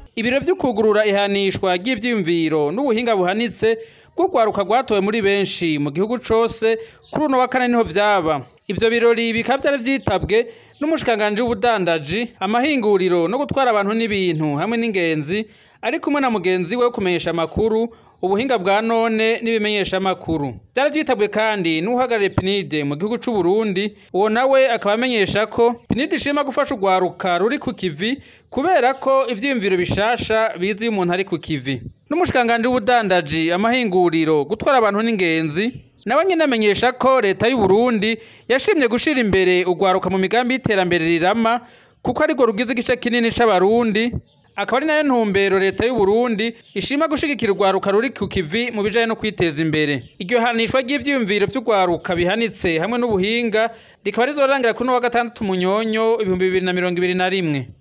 ibiro vy'ukugurura ihanishwa ry'ivyiyumviro n'ubuhinga buhanitse bw'urwaruka rwatowe muri benshi mu gihugu cose kuri uno wa kane niho vyaba ivyo birori bikaba vyari vyitabwe n'umushikiranganji w'ubudandaji amahinguriro no gutwara abantu n'ibintu hamwe n'ingenzi ari kumwe na mugenzi we wo kumenyesha amakuru ubuhinga bwa none n'ibimenyesha amakuru vyari vyitabwe kandi n'uhagarariye pinide mu gihugu c'u Burundi uwo nawe akaba amenyesha ko pinide ishima gufasha urwaruka ruri ku kivi kubera ko ivyiyumviro bishasha biza iyo umuntu ari ku kivi n'umushikiranganji w'ubudandaji amahinguriro gutwara abantu n'ingenzi nawe nyene amenyesha ko leta y'u Burundi yashimye gushira imbere urwaruka mu migambi y'iterambere rirama kuko arirwo rugize igice kinini c'abarundi akaba ari nayo ntumbero leta y'u Burundi ishima gushigikira urwaruka ruri ku kivi mu bijanye no kwiteza imbere iryo hanishwa ry'ivyiyumviro vy'urwaruka bihanitse hamwe n'ubuhinga rikaba rizorangira kuri uno wa gatandatu munyonyo ibihumbi bibiri na mirongo ibiri na rimwe